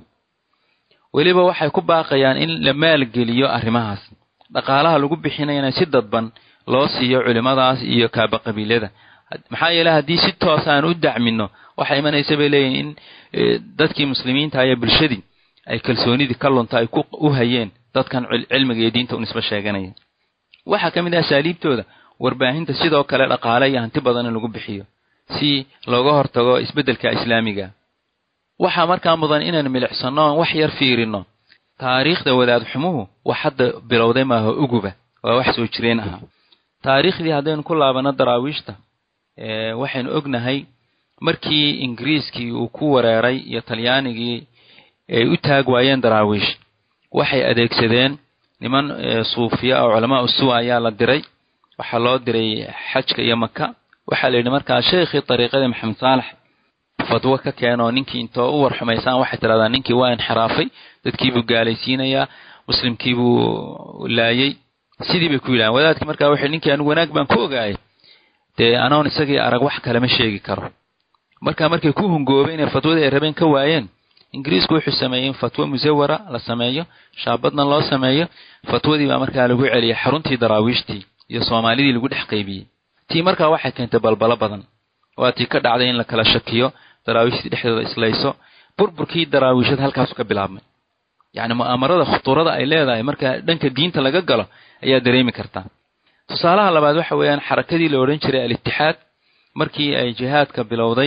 weliba waxay ku baaqayaan in la maalgeliyo arrimahaas dhaqaalaha lagu bixinayana si dadban loo siiyo culimmadaas iyo kaaba qabiilada maxaa yeele haddii si toos aan u dacmino waxaa imanaysa bay leeyihin in dadkii muslimiinta iyo bulshadii ay kalsoonidii ka lunta ay u hayeen dadkan cilmiga iyo diinta u nisbo sheeganaya waxaa ka mid ah asaaliibtooda warbaahinta sidoo kale dhaqaale iyo hanti badan in lagu bixiyo si looga hortago isbeddelka islaamiga waxaa markaa mudan inaan milicsano oon wax yar fiirino taariikhda wadaad xumuhu wax hadda bilowday maaha uguba waa wax soo jireen ahaa taariikhdii haddaynu ku laabano daraawiishta waxaynu ognahay markii ingiriiskii uu ku wareeray iyo talyaanigii ay u taag waayeen daraawiish waxay adeegsadeen niman suufiya oo culamaa usuu ayaa la diray waxaa loo diray xajka iyo maka waxaa la yidhi markaa sheekhii dariiqadii maxamed saalax fadwo ka keenoo ninkii intoo u warxumaysaan waxay tidhahdaa ninkii waa inxiraafay dadkiibuu gaalaysiinayaa muslimkiibuu laayey sidii bay ku yidhahan wadaadkii markaa wuxuu ninkii anigu wanaag baan ku ogaayay dee anoon isagii arag wax kalema sheegi karo marka markay ku hungoobeen ee fatwadii ay rabeen ka waayeen ingiriisku wuxuu sameeyey in fatwo musawara la sameeyo shaabadna loo sameeyo fatwadii baa markaa lagu celiyay xaruntii daraawiishtii iyo soomaalidii lagu dhex qaybiyey tii markaa waxay keentay balbalo badan waa tii ka dhacday in la kala shakiyo daraawiishtii dhexdooda islayso burburkii daraawiishad halkaasu ka bilaabmay yacni mu'aamarada khutuurada ay leedahay marka dhanka diinta laga galo ayaa dareemi kartaa tusaalaha labaad waxa weeyaan xarakadii la odhan jiray al-itixaad markii ay jihaadka bilowday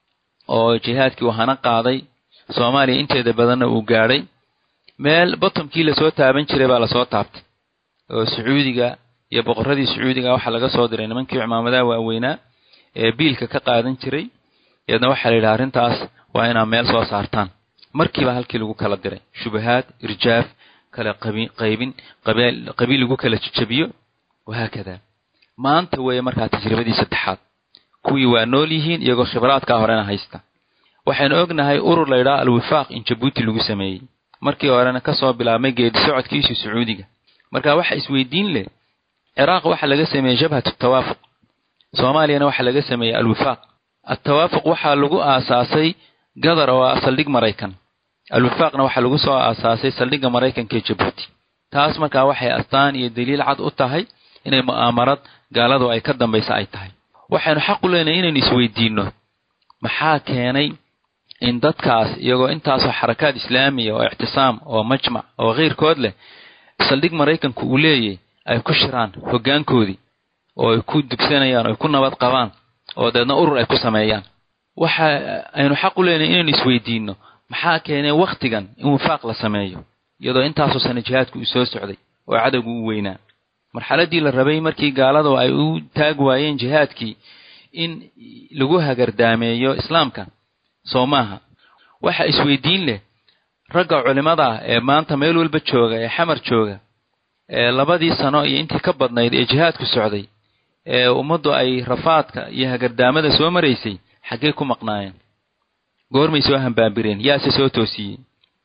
oo jihaadkii uu hana qaaday soomaaliya inteeda badanna uu gaadhay meel bottomkii lasoo taaban jiray baa lasoo taabtay oo sacuudiga iyo boqorradii sacuudiga waxaa laga soo diray nimankii cimaamadaha waaweynaa ee biilka ka qaadan jiray iyadna waxaa la yidhaha arrintaas waa inaad meel soo saartaan markiiba halkii lagu kala diray shubahaad irjaaf kala qaybin qabiil lagu kala jajabiyo wahaakada maanta weeye markaa tajribadii saddexaad kuwii waa nool yihiin iyagoo khibraadkaa horena haysta waxaynu ognahay urur la ydhaha alwifaaq in jabuuti lagu sameeyey markii horena kasoo bilaabmay geedi socodkiisii sacuudiga marka waxa isweydiin leh ciraaq waxaa laga sameeyey jabhat tawaafuq soomaaliyana waxaa laga sameeyey alwifaaq altawaafuq waxaa lagu aasaasay gadar oo ah saldhig maraykan alwifaaqna waxaa lagu soo aasaasay saldhigga maraykanka ee jabuuti taas markaa waxay astaan iyo daliil cad u tahay inay mu'aamarad gaaladu ay ka dambaysa ay tahay waxaynu xaq u leenahay inaynu isweydiinno maxaa keenay in dadkaas iyagoo intaasoo xarakaad islaamiya oo ictisaam oo majmac oo keyrkood leh saldhig maraykanku uu leeyahy ay ku shiraan hoggaankoodii oo ay ku dugsanayaan oo ay ku nabad qabaan oo deedna urur ay ku sameeyaan waxa aynu xaq u leenahay inaynu isweydiinno maxaa keenay wakhtigan in wifaaq la sameeyo iyadoo intaasoo sana jihaadku uu soo socday oo cadowgu u weynaa marxaladdii la rabay markii gaaladu ay u taag waayeen jihaadkii in lagu hagardaameeyo islaamka soo maaha waxa isweydiin leh ragga culimmada ah ee maanta meel walba jooga ee xamar jooga ee labadii sano iyo intii ka badnayd ee jihaadku socday ee ummaddu ay rafaadka iyo hagardaamada soo maraysay xaggee ku maqnaayeen goormay soo hambaabireen yaase soo toosiyey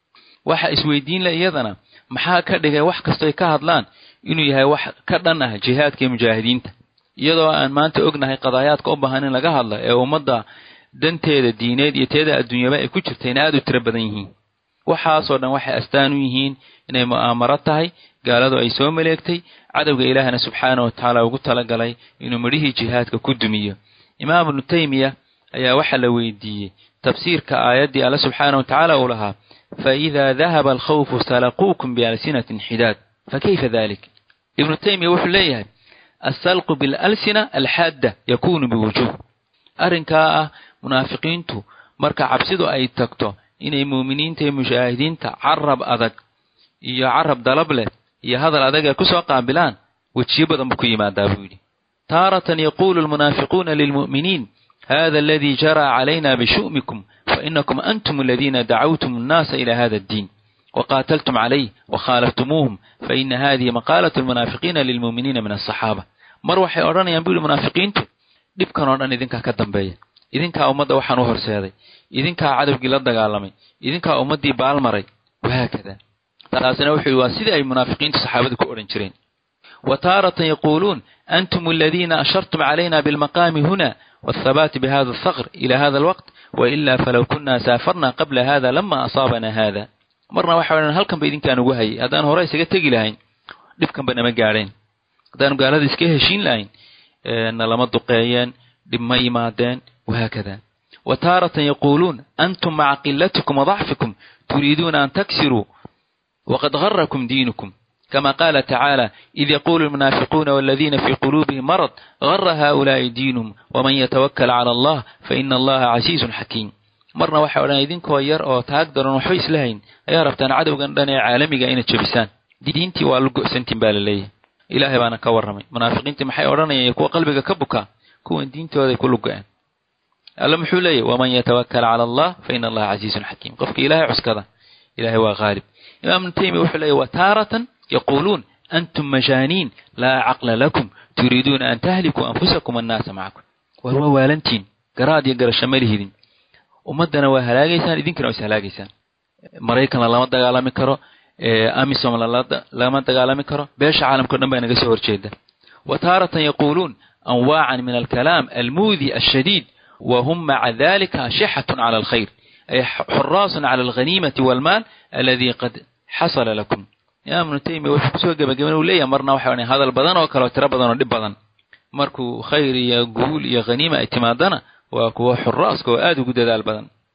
waxa isweydiin leh iyadana maxaa ka dhigay wax kastoy ka hadlaan inuu yahay wax ka dhan ah jihaadka iyo mujaahidiinta iyadoo aan maanta ognahay qadaayaadka u baahan in laga hadlo ee ummadda danteeda diineed iyo teeda adduunyaba ay ku jirtayna aad u tiro badan yihiin waxaasoo dhan waxay astaan u yihiin inay mu'aamaro tahay gaaladu ay soo maleegtay cadowga ilaahna subxaana wa tacaala ugu talagalay inuu midhihii jihaadka ku dumiyo imaam ibnu taymiya ayaa waxaa la weydiiyey tafsiirka aayaddii alle subxaana wa tacaala uu lahaa faidaa dahaba alkhawfu salaquukum bialsinatin xidaad fakayfa dalik ibnu taymiya wuxuu leeyahay assalqu bilalsina alxaadda yakunu biwujuh arrinkaa ah munaafiqiintu marka cabsidu ay tagto inay muuminiinta iyo mujaahidiinta carab adag iyo carab dalab leh iyo hadal adag ay kusoo qaabilaan wejiyo badan buu ku yimaadaa buu yidhi taaratan yaquulu almunaafiquuna lilmu'miniin hada aladii jaraa calayna bishu'mikum fainakum antum aladiina dacawtum annaasa ila hada addiin waqaataltum calayh wakhaalaftumuuhum faina hadihi maqaalat almunaafiqiina lilmu'miniina min alsaxaaba mar waxay odhanayaan buu yihi munaafiqiintu dhibkan oo dhan idinkaa ka dambeeya idinkaa ummadda waxaan u horseeday idinkaa cadowgii la dagaalamay idinkaa ummaddii baalmaray wahaakada taasina wuxuu yihi waa sidii ay munaafiqiintu saxaabada ku odhan jireen wa taaratan yaquuluun antum aladiina ashartum calayna bilmaqaami huna والثبات بهذا الثغر إلى هذا الوقت وإلا فلو كنا سافرنا قبل هذا لما أصابنا هذا marna waxa odhan halkan ba idinkaan ugu hayay haddaan hore isaga tegi lahayn dhibkan ba nama gaadheen haddaanu gaalada iska heshiin lahayn na lama duqeeyeen dhib ma yimaadeen wahaakada wa taaratan yaquuluun antum maca qilatikum wadacfikum turiiduuna an taksiruu waqad garakum diinukum كما قال تعالى إذ يقول المنافقون والذين في قلوبهم مرض غر هؤلاء دينهم ومن يتوكل على الله فإن الله عزيز حكيم marna waxay odhan idinkoo yar oo taag daran waxba islahayn ayaa rabtaan cadowgan dhan ee caalamiga inaad jabisaan diintii waa la go'santiin baa la leeyahay ilaahay baana ka warramay munaafiqiintii maxay odhanayaan kuwa qalbiga ka bukaa kuwan diintooday ku lugo-een alle muxuu leeyahy waman yatawakkal cala allah fa ina allaha casiizun xakiim qofka ilaahay cuskada ilaahay waa haalib imaam ibnu taymiya wuxuu leeyahy wa taaratan yaquuluun antum majaaniin laa caqla lakum turiiduuna an tahlikuu anfusakum annaasa macakum war waa waalantiin garaad iyo garasho ma lihidin ummaddana waa halaagaysaan idinkana waa is halaagaysaan maraykanna lama dagaalami karo amisom lama dagaalami karo beesha caalamka o dhan baa naga soo horjeeda wa taaratan yaquuluun anwaacan min alkalaam almuudi ashadiid wa hum maca dalika ashixatun cala alkhayr ay xuraasun cala alghaniimati walmaal aladii qad xasala lakum imaam ibnu taymiya wuxuu kusoo gebagaben uu leeyahay marna waxa odhan hadal badan oo kale oo tiro badan oo dhib badan markuu khayr iyo guul iyo khaniima ay timaadana waa kuwa xuraaska oo aada ugu dadaal badan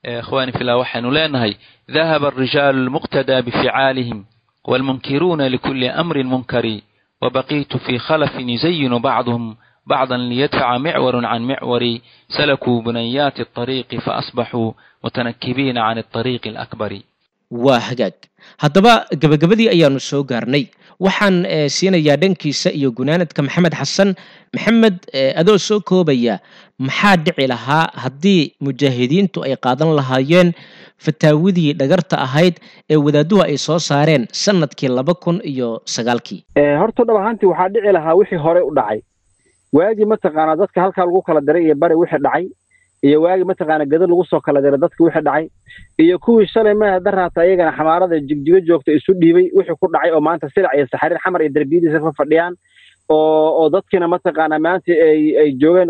ikhwaani fillah waxaynu leenahay dahaba alrijaalu almuqtadaa bificaalihim waalmunkiruuna likulli amrin munkari wabaqiitu fii khalafin yuzayinu bacduhum bacdan liyadfaca micwarun can micwari salakuu bunayaati alطariiqi faasbaxuu mutanakibiina can alطariiqi alakbari waa hagaag haddaba gebagabadii ayaanu soo gaarnay waxaan siinayaa dhankiisa iyo gunaanadka maxamed xasan maxamed adoo soo koobaya maxaa dhici lahaa haddii mujaahidiintu ay qaadan lahaayeen fataawadii dhagarta ahayd ee wadaaduhu ay soo saareen sanadkii laba kun iyo sagaalkii horta dhab ahaantii waxaa dhici lahaa wixii hore u dhacay waagii mataqaanaa dadka halkaa lagu kala diray iyo bari wixii dhacay iyo waagii mataqaana gada lagu soo kala diray dadka wixii dhacay iyo kuwii shalay maya daraata iyagana xamaarada jigjigo joogta isu dhiibay wixii ku dhacay oo maanta silac iyo saxariir xamar iyo derbiyadiisa fa fadhiyaan oo oo dadkiina mataqaana maanta ay ay joogeen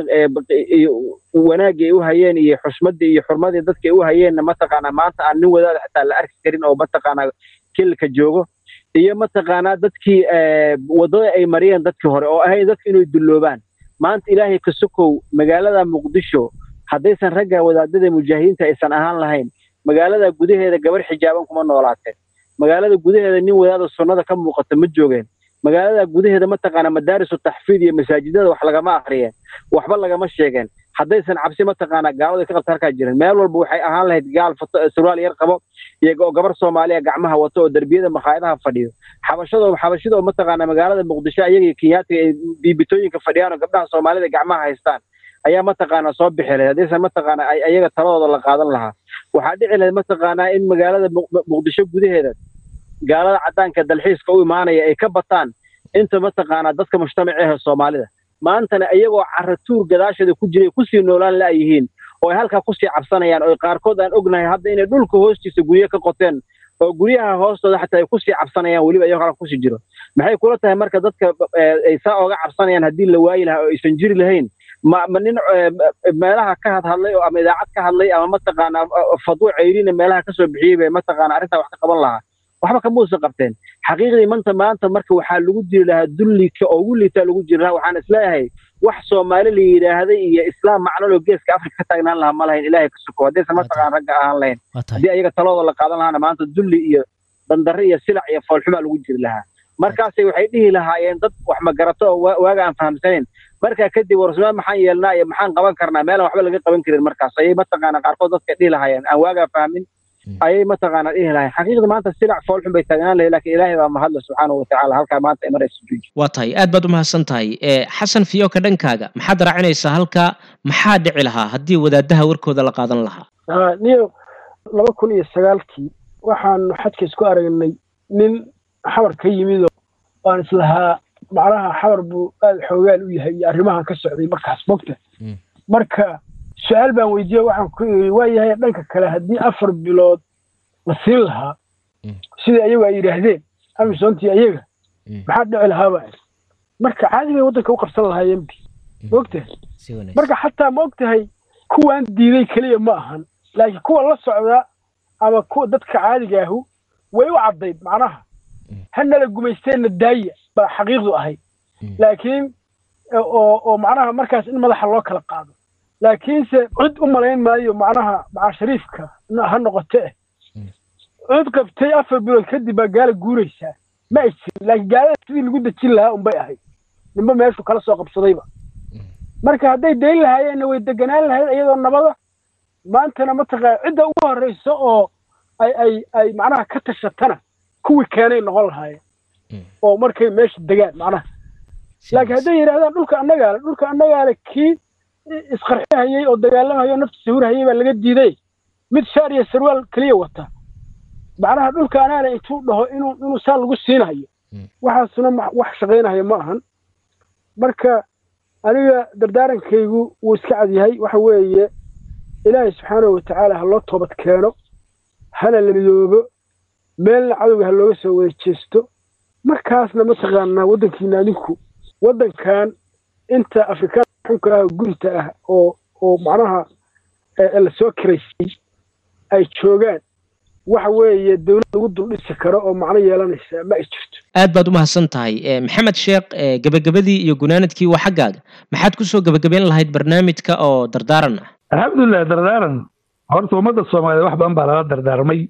wanaaggii ay u hayeen iyo xushmadii iyo xurmadii dadka ay u hayeenna mataqaana maanta aan nin wadaada xitaa la arki karin oo mataqaana kilka joogo iyo mataqaanaa dadkii waddada ay mariyeen dadkii hore oo ahayd dadka inay dulloobaan maanta ilaahay ka sokow magaalada muqdisho haddaysan ragga wadaadada mujaahidiinta aysan ahaan lahayn magaalada gudaheeda gabar xijaaban kuma noolaateen magaalada gudaheeda nin wadaada sunnada ka muuqata ma joogeen magaalada gudaheeda mataqaana madaarisu taxfiid iyo masaajidada wax lagama akriyeen waxba lagama sheegeen haddaysan cabsi mataqaana gaalada ka qabta halkaa jirin meel walba waxay ahaan lahayd gaal surwaal yar qabo iyo oo gabar soomaaliya gacmaha wato oo derbiyada makhaayadaha fadhiyo xabashado xabashida mataqaana magaalada muqdisho iyagii kenyaatiga ay biibitooyinka fadhiyaan oo gabdhaha soomaalida gacmaha haystaan ayaa mataqaana soo bixi lahayd haddaysan mataqaana ayaga taladooda la qaadan lahaa waxaa dhici lahayd mataqaanaa in magaalada muqdisho gudaheeda gaalada caddaanka dalxiiska u imaanaya ay ka bataan inta mataqaanaa dadka mujtamaceehe soomaalida maantana iyagoo caratuur gadaasheeda ku jiray kusii noolaan la'yihiin oo ay halkaa kusii cabsanayaan oo qaarkood aan ognahay hadda inay dhulka hoostiisa guryo ka qoteen oo guryaha hoostooda xataa ay kusii cabsanayaan weliba iyagoo halka kusii jiro maxay kula tahay marka dadka ay saa ooga cabsanayaan haddii la waayi lahaa oo aysan jiri lahayn ma ma nin meelaha ka hadhadlay oo ama idaacad ka hadlay ama mataqaanaa fadwo ceyrina meelaha kasoo bixiyey bay mataqaana arrintaa wax ka qaban lahaa waxba kamuusan qabteen xaqiiqdii manta maanta marka waxaa lagu jiri lahaa dullika oo ugu liitaa lagu jiri lahaa waxaan isleeyahay wax soomaali la yidhaahday iyo islaam macnolo geeska afrika ka taagnaan lahaa ma lahayn ilaahay ka soko haddaysan mataqaan ragga ahaan lahayn haddii ayaga taladooda la qaadan lahaana maanta dulli iyo dandarre iyo silac iyo foolxumaa lagu jiri lahaa markaasay waxay dhihi lahaayeen dad wax magarato oo waaga aan fahamsanayn markaa kadib warsumaan maxaan yeelnaa iyo maxaan qaban karnaa meelaan waxba laga qaban karin markaas ayay mataqaana qaarkood dadka dhihi lahaayeen aan waagaa fahmin ayay mataqaana dhihi lahayn xaqiiqda maanta silac foolxun bay taagnaan lahayd laakiin ilaahay baa mahadle subxaanahu watacaala halkaa maanta ay maraysa juuji waa tahay aad baad umahadsan tahay xasan fiyoka dhankaaga maxaad raacinaysaa halkaa maxaa dhici lahaa haddii wadaadaha warkooda la qaadan lahaa niyo laba kun iyo sagaalkii waxaanu xadka isku aragnay nin xabar ka yimid oo aan islahaa macnaha xabar buu aada xoogaal u yahay iyo arrimahan ka socday markaas mogta marka su-aal baan weydiiye waxaan ku iri waa yahay dhanka kale haddii afar bilood la siin lahaa sidai ayagu ay yidhaahdeen amisoontii ayaga maxaa dhici lahaaba marka caadi bay waddanka u qabsan lahaayeen bi maogtahay marka xataa ma og tahay kuwaan diiday keliya ma ahan laakiin kuwa la socda ama kuwa dadka caadiga ahu way u caddayd macnaha hanala gumaysteenna daaya baa xaqiiqdu ahayd laakiin oo oo macnaha markaas in madaxa loo kala qaado laakiinse cid u malayn maayo macnaha macaa shariifka ha noqote eh cid qabtay afar bilood kadib baa gaala guuraysaa ma ay jirin laakiin gaalada sidii lagu dejin lahaa unbay ahayd ninba meeshu kala soo qabsadayba marka hadday dayn lahaayeenna way deganaan lahayd iyadoo nabada maantana mataqaa cidda ugu horreysa oo ay ay ay macnaha ka tashatana kuwii keenay noqon lahaayeen oo markay meesha degaan macnaha laakiin hadday yidhahdaan dhulka annagaale dhulka annagaale kii isqarxihayey oo dagaalamayo naftiisa hurhayay baa laga diiday mid shaar iyo sarwaal keliya wata macnaha dhulka anaale intuu dhaho inuu inuu saa lagu siinayo waxaasuna wax shaqaynayo ma ahan marka aniga dardaarankaygu wuu iska cadyahay waxa weeye ilaahay subxaanahu watacaala ha loo toobad keeno hana la midoobo meelna cadowga ha looga soo wada jeesto markaasna mataqaanaa waddankiina adinku waddankan inta afrikaan xunka ah gurita ah oo oo macnaha la soo kiraysay ay joogaan waxa weeye dawlad lagu duldhisi karo oo macno yeelanaysa ma ay jirto aad baad umahadsan tahay maxamed sheekh gebagabadii iyo gunaanadkii waa xaggaaga maxaad kusoo gebagabeyn lahayd barnaamijka oo dardaaran ah alxamdulilah dardaaran horta ummadda soomaaliyeed wax badan baa lala dardaarmay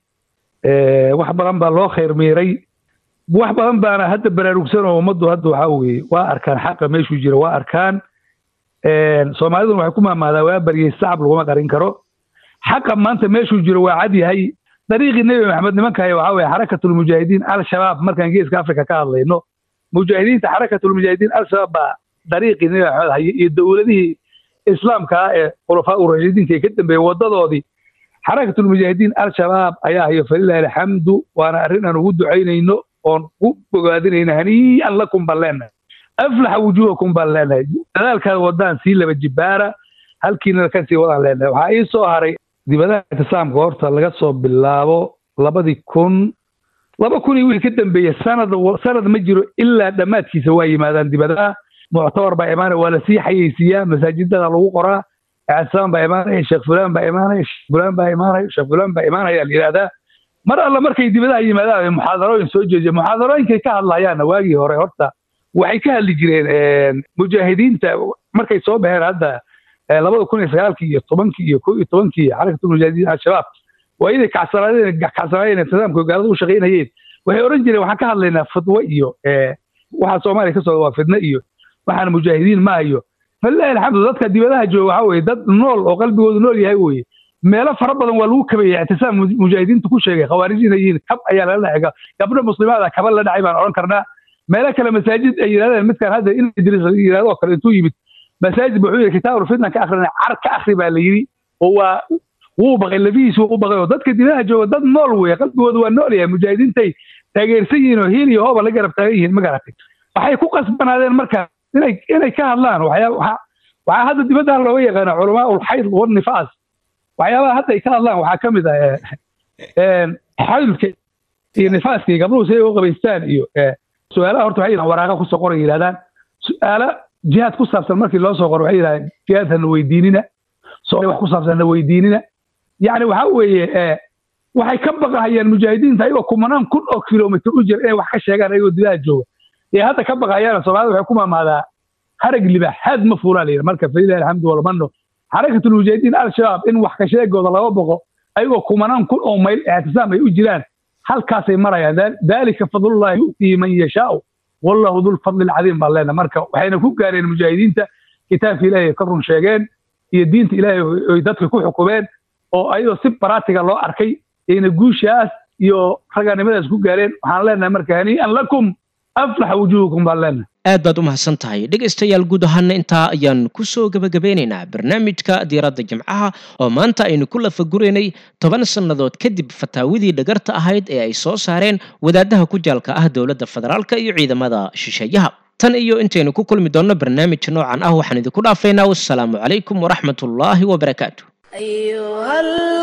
wax badan baa loo khayr miiray wax badan baana hadda baraarugsan oo ummaddu hadda waxaa weeye waa arkaan xaqa meeshuu jira waa arkaan soomaaliduna waxay ku maamaadaa waa baryay sacab laguma qarin karo xaqa maanta meeshuu jiro waa cad yahay dariiqii nebi maxamed nimankahay waxaa weeye xarakatulmujaahidiin al-shabaab markaan geeska afrika ka hadlayno mujaahidiinta xarakatulmujaahidiin al-shabaab baa dariiqii nebi maxamed hayay iyo dowladihii islaamka ah ee khulafaa urashidiinka ee ka dambeeyey waddadoodii xarakatulmujaahidiin al-shabaab ayaa hayo falilahi alxamdu waana arrin aan ugu ducaynayno oon ku bogaadinayno hanii'an lakum baan leenahay aflaxa wujuuhakum baan leenahay dadaalkaad wadaan sii laba jibaara halkiina ka sii wadaan leenahay waxaa ii soo haray dibadaha itisaamka horta laga soo bilaabo labadii kun laba kun iyo wixii ka dambeeyey sanad sanad ma jiro ilaa dhammaadkiisa waa yimaadaan dibadaha muctabar baa imaanaya waa lasii xayeysiiyaa masaajidada lagu qoraa ictisaam baa imaanaya sheekh fulaan baa imaanaya sheekh fulaan baa imaanaya sheekh fulaan baa imaanaya la yidhahdaa mar alla markay dibadaha yimaadaan ay muxaadarooyin soo jeediya muxaadarooyinkay ka hadlayaanna waagii hore horta waxay ka hadli jireen mujaahidiinta markay soo baxeen hadda labada kun iyo sagaalkii iyo tobankii iyo ko iyo tobankii xarakatulmujaahidiin al-shabaab waa iday kacsanaadeen kacsanaayeen nidaamka gaalada u shaqaynayeen waxay odhan jireen waxaan ka hadlaynaa fidwo iyo waxa soomaaliya ka socda waa fidno iyo waxaan mujaahidiin ma hayo falilahi alxamdu dadka dibadaha jooga waxaa weeye dad nool oo qalbigoodu nool yahay weeye meelo fara badan waa lagu kabeeyey ictisaam mujaahidiintu ku sheegay khawaarijina yihiin kab ayaa lala dhacay gabdho muslimaada kaba la dhacay baan odhan karnaa meelo kale masaajid ay yidhahdeen midkaan hadda in idris yidhahdo oo kale intuu yimid masaajid wuxuu yidhi kitaabul fitna ka akhrina car ka akhri baa la yidhi oo waa wuu baqay lafihiisu u baqay oo dadka dibadaha jooga dad nool weeye qalbigooda waa nool yahay mujaahidiintay taageersan yihiin oo hiil iyo hooba la garab taagan yihiin ma garatay waxay ku qasbanaadeen marka inay inay ka hadlaan waxyaa waxaa hadda dibadda looga yaqaana culamaa ulxayd walnifaas waxyaabaha hadda ay ka hadlaan waxaa ka mid ah xaylka iyo nifaaska iyo gabdhuhu siday u qabaystaan iyo su-aalaha horta waxay yidhahan waraaqa kusoo qoray yidhahdaan su-aalo jihaad ku saabsan markii loo soo qoro waxay yidhahdaan jihaad hana weydiinina soo wax ku saabsan hana weydiinina yacni waxaa weeye waxay ka baqahayaan mujaahidiinta ayagoo kumanaan kun oo kilomitr u jira inay wax ka sheegaan ayagoo dibaha jooga ee hadda ka baqahayaan soomaalida waxay ku maamaadaa harag libax haad ma fuulaa la yidhi marka falilahi alxamdu walmano xarakatulmujaahidiin al-shabaab in wax ka sheegooda laga boqo ayagoo kumanaan kun oo mayl ictisaam ay u jiraan halkaasay marayaan dalika fadlullahi yu'tihi man yashaau wallahu dulfadli alcadiim baan leenahay marka waxayna ku gaareen mujaahidiinta kitaabka ilaahay ka run sheegeen iyo diinta ilaahay oy dadka ku xukumeen oo ayadoo si baraatiga loo arkay ayna guushaas iyo raganimadaas ku gaareen waxaan leenahay marka hanii'an lakum aflaxa wujuhukum baan leenahay aad baad u mahadsan tahay dhegaystayaal guud ahaana intaa ayaan kusoo gebagabeynaynaa barnaamijka diiradda jimcaha oo maanta aynu ku lafaguraynay toban sannadood kadib fataawadii dhagarta ahayd ee ay soo saareen wadaadaha ku jaalka ah dowladda federaalka iyo ciidamada shisheeyaha tan iyo intaynu ku kulmi doonno barnaamij noocan ah waxaan idinku dhaafaynaa wassalaamu calaykum waraxmat ullaahi wabarakaatu أيها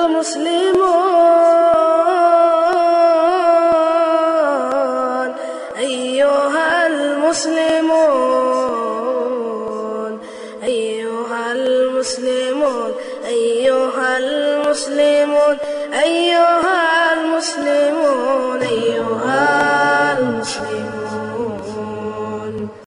المسلمون أيها المسلمون أيها المسلمون أيها المسلمون أيها